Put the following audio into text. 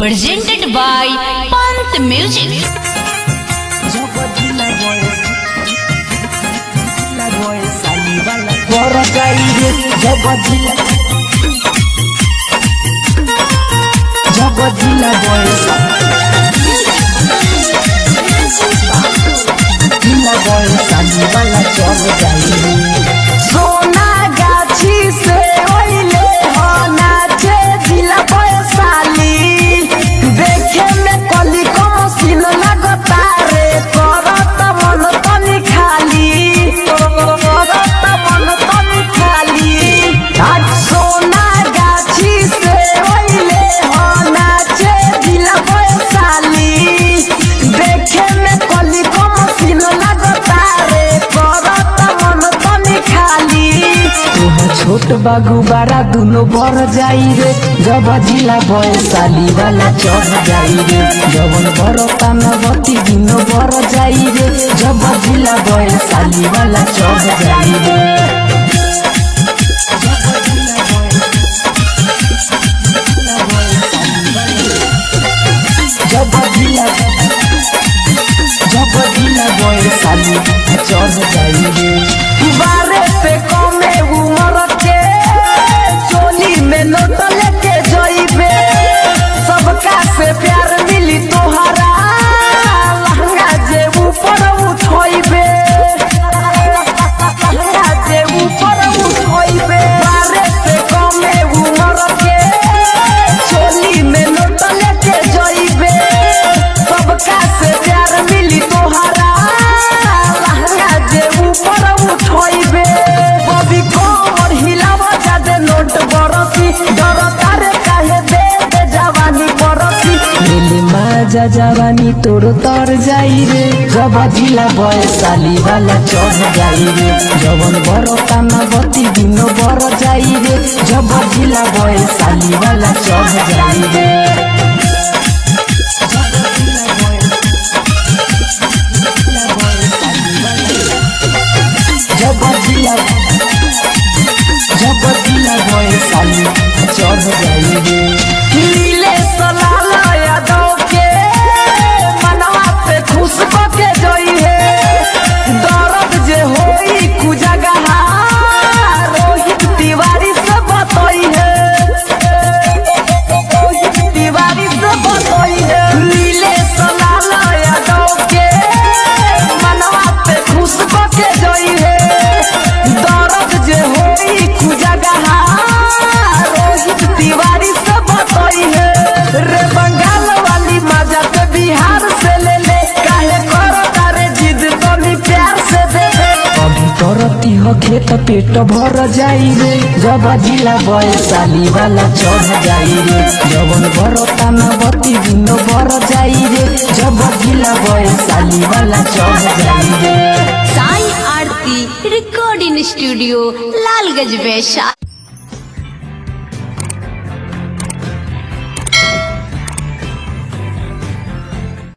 presented by Pant Music. জগজিলা বয়স জিলা বয়স আলিবালা চল যাইবে সোনা গাছি সে ওইলে हो नाचे जिला बयसाली देखे में कली कम सीन लगता रे करत मन तनी खाली करत मन तनी खाली आज सोना गाछी से ओइले हो नाचे जिला बयसाली देखे में कली कम सीन लगता रे करत मन तनी खाली तोहर छोट बागु बारा दुनो भर जाई रे जब जिला बयसाली वाला चढ़ जाई रे जवन भर तानवती दुनो भर जाई रे जब जिला बयसाली वाला चढ़ जाई रे जब जिला जब जिला बयसाली चढ़ जाई रे बारे पे कमे उमर के चोली में नोट लेके जइबे सबका से प्यार मिली तोहरा लहंगा जे ऊपर उठइबे लहंगा जे ऊपर उठइबे बारे पे कमे उमर के चोली में नोट लेके जइबे सबका से प्यार मिली तोहरा लहंगा जे ऊपर उठइबे बबी कोमर हिलावा जादे नोट बरसी डर तारे काहे दे दे जवानी बरसी लेले माजा जवानी तोर तर जाई रे जब जिला बयसाली वाला चढ़ जाई रे जवन बर कानावती दिनो बर जाई रे जब जिला बयसाली वाला चढ़ जाई रे जब जिला जब जिला बयसाली चढ़ जाई रे नीले सलाला यादव के मनवा पे खुश के जई है दर्द जे होई कुजगहा रोहित तिवारी से बतई है रोहित तिवारी से बतई है नीले सलाला यादव के मनवा पे खुश के जई है दर्द जे होई कुजगहा रोहित तिवारी से बतई है रे बंगाल वाली मजा ते बिहार से ले ले काहे करो तारे जिद तनी प्यार से दे दे अभी करती हो खेत पेट भर जाई रे जब जिला बयसाली वाला चढ़ जाई रे जवन भर तानवती दिन भर जाई रे जब जिला बयसाली वाला चढ़ जाई रे Sai Aarti Recording Studio, Lalgaj Vaishali.